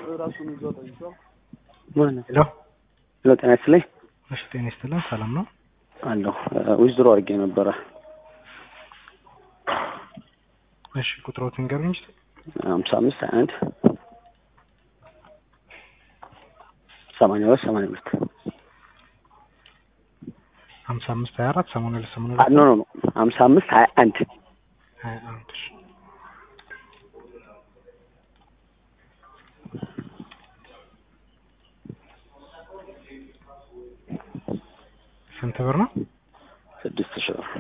ራሱን ይዞ ጠይቀው ማነው? ሄሎ ሄሎ ጤና ይስጥልኝ እሺ፣ ጤና ይስጥልን። ሰላም ነው? አለሁ ዊዝድሮ አድርጌ ነበረ እሺ፣ ቁጥሮትን ንገሩኝ እስኪ። ሀምሳ አምስት ሀያ አንድ ሰማንያ ሁለት ሰማንያ ሁለት ሀምሳ አምስት ሀያ አራት ሰማንያ ሁለት ሰማንያ ኖ ሁለት ኖ ኖ ሀምሳ አምስት ሀያ አንድ ሀያ አንድ እሺ። ስንት ብር ነው? ስድስት ሺህ ብር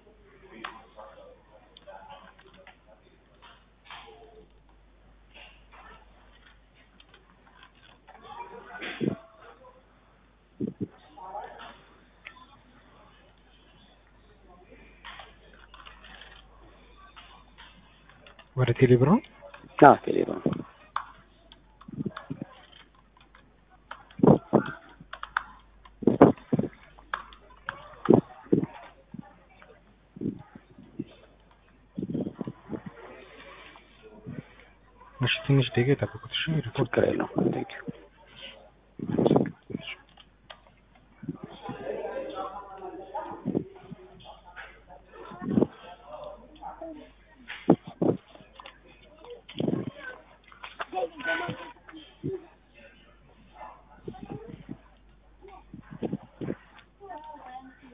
ወደ ቴሌ ብር ነው? አዎ ቴሌ ብር ነው እሺ፣ ትንሽ ደቂቃ የጠብቁት። እሺ፣ ሪፖርት ችግር የለውም ቴንኪው